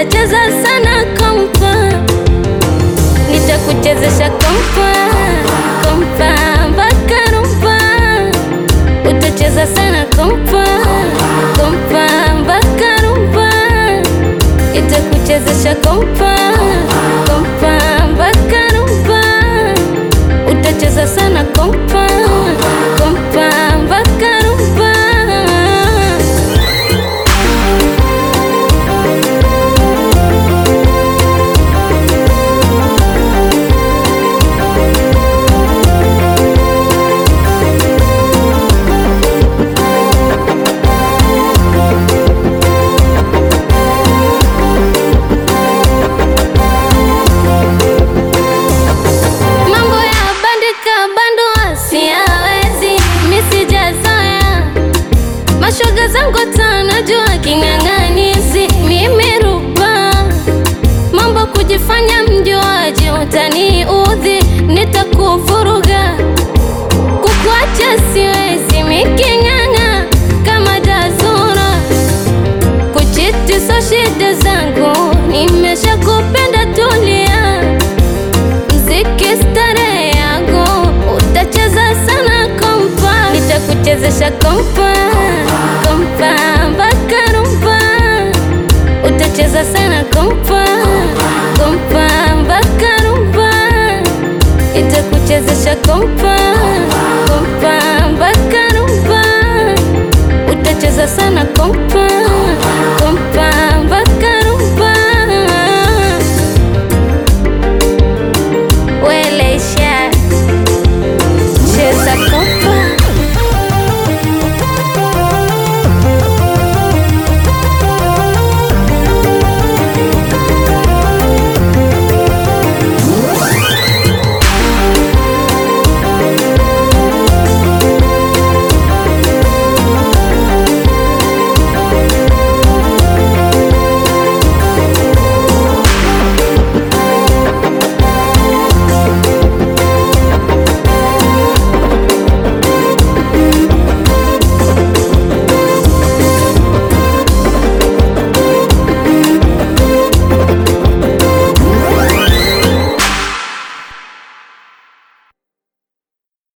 utacheza sana kompa, nitakuchezesha kompa kompa mpaka rumba, utacheza sana kompa kompa mpaka rumba, itakuchezesha kompa kompa mpaka rumba, utacheza sana kompa kompa mpaka rumba. Mambo ya bandika bandua siyawezi, mi sijazoea. Mashoga zangu tanajua king'ang'anizi, mimi rupa mambo kujifanya mjuaji, utaniudhi, nitakuvuruga. Kukuacha siwezi, miking'ang'a kama jazura kuchiti so shida zangu, nimesha kupenda tulia mziki starehe yangu, utacheza sana kompa, nitakuchezesha kompa kompa mpaka